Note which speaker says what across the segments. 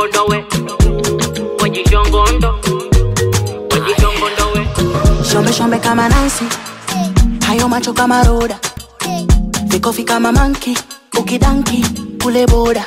Speaker 1: wajishongondowe wajishongondo wajishongondowe
Speaker 2: Shombe shombe kama Nancy, hayo macho kama Roda, vikofi kama manki, ukidanki kule boda.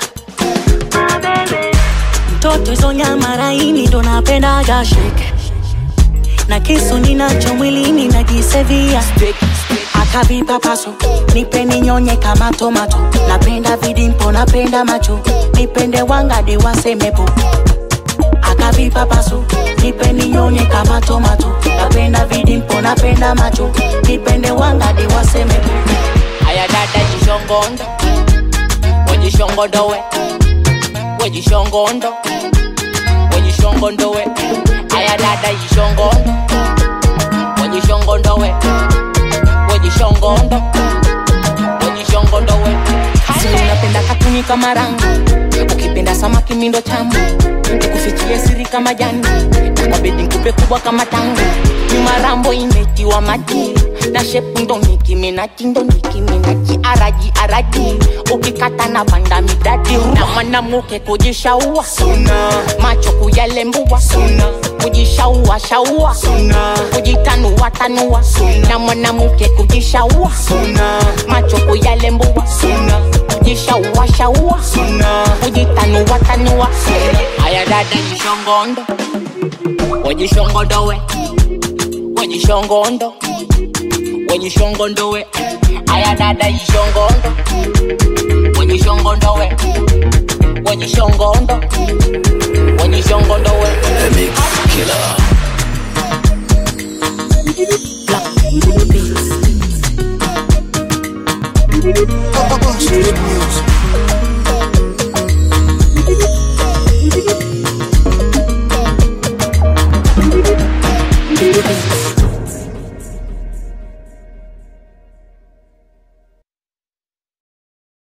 Speaker 2: Mtoto hizo nyama laini ndo napendaga shake, na kisu ninacho mwilini najisevia akavipa paso nipe ninyonye kama tomato napenda vidimpo napenda macho nipende wangadi wasemepo akavipa paso nipe ninyonye kama tomato napenda vidimpo napenda macho nipende wangadi wasemepo
Speaker 1: aya dada jishongondo wajishongondowe wajishongondo wajishongondowe aya dada jishongondo wajishongondowe wajishongondo wajishongondowe
Speaker 2: Si unapenda katuni kama rangi ukipenda samaki mindo tamu nikufichie siri kama jani nakabidi nkupe kubwa kama tangu nyuma rambo imetiwa maji na shepu ndo nikiminaji ndo nikiminaji araji araji ukikata na banda midadi na mwanamuke kujishaua macho kuyalembua kujishaua shaua kujitanua tanua na mwanamuke kujishaua macho kuyalembua kujishaua shaua kujitanua tanua
Speaker 1: aya dada jishongondo wajishongondowe wajishongondo wajishongondowe aya dada jishongondo wajishongondowe wajishongondo wajishongondowe
Speaker 2: Black Beats.
Speaker 3: Street music.